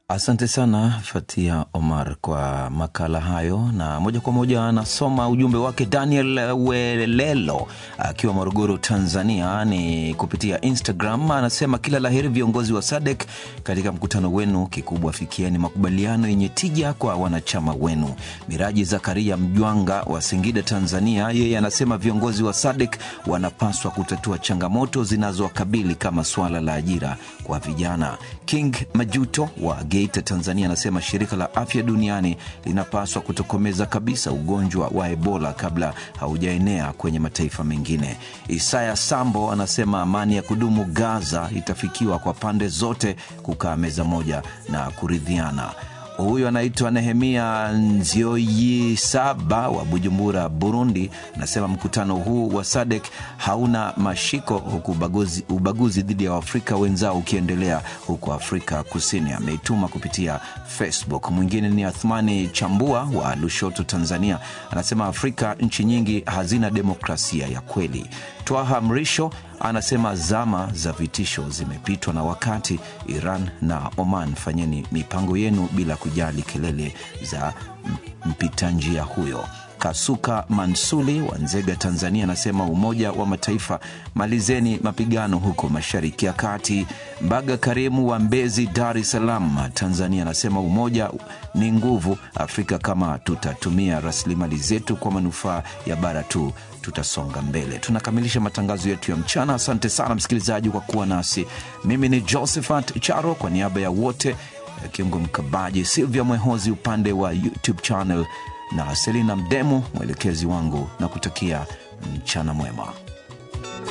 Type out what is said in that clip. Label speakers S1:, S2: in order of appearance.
S1: Asante sana Fatia Omar kwa makala hayo, na moja kwa moja anasoma ujumbe wake Daniel Welelo akiwa Morogoro, Tanzania, ni kupitia Instagram. Anasema kila laheri viongozi wa SADC katika mkutano wenu, kikubwa fikieni makubaliano yenye tija kwa wanachama wenu. Miraji Zakaria Mjwanga wa Singida, Tanzania, yeye anasema viongozi wa SADC wanapaswa kutatua changamoto zinazowakabili kama suala la ajira kwa vijana. King Majuto wa Geita, Tanzania, anasema shirika la afya duniani linapaswa kutokomeza kabisa ugonjwa wa Ebola kabla haujaenea kwenye mataifa mengine. Isaya Sambo anasema amani ya kudumu Gaza itafikiwa kwa pande zote kukaa meza moja na kuridhiana. Huyu anaitwa Nehemia Nzioyi Saba wa Bujumbura, Burundi, anasema mkutano huu wa SADC hauna mashiko, huku ubaguzi, ubaguzi dhidi ya Waafrika wenzao ukiendelea huko Afrika Kusini. Ameituma kupitia Facebook. Mwingine ni Athmani Chambua wa Lushoto, Tanzania, anasema Afrika nchi nyingi hazina demokrasia ya kweli. Twaha Mrisho anasema zama za vitisho zimepitwa na wakati. Iran na Oman, fanyeni mipango yenu bila kujali kelele za mpita njia huyo. Kasuka Mansuli wa Nzega, Tanzania, anasema Umoja wa Mataifa, malizeni mapigano huko Mashariki ya Kati. Mbaga Karimu wa Mbezi, Dar es Salaam, Tanzania, anasema umoja ni nguvu. Afrika kama tutatumia rasilimali zetu kwa manufaa ya bara tu tutasonga mbele. Tunakamilisha matangazo yetu ya mchana. Asante sana msikilizaji kwa kuwa nasi. Mimi ni Josephat Charo kwa niaba ya wote, Kiungo Mkabaji, Silvia Mwehozi upande wa YouTube channel na Selina Mdemu mwelekezi wangu, na kutakia mchana mwema.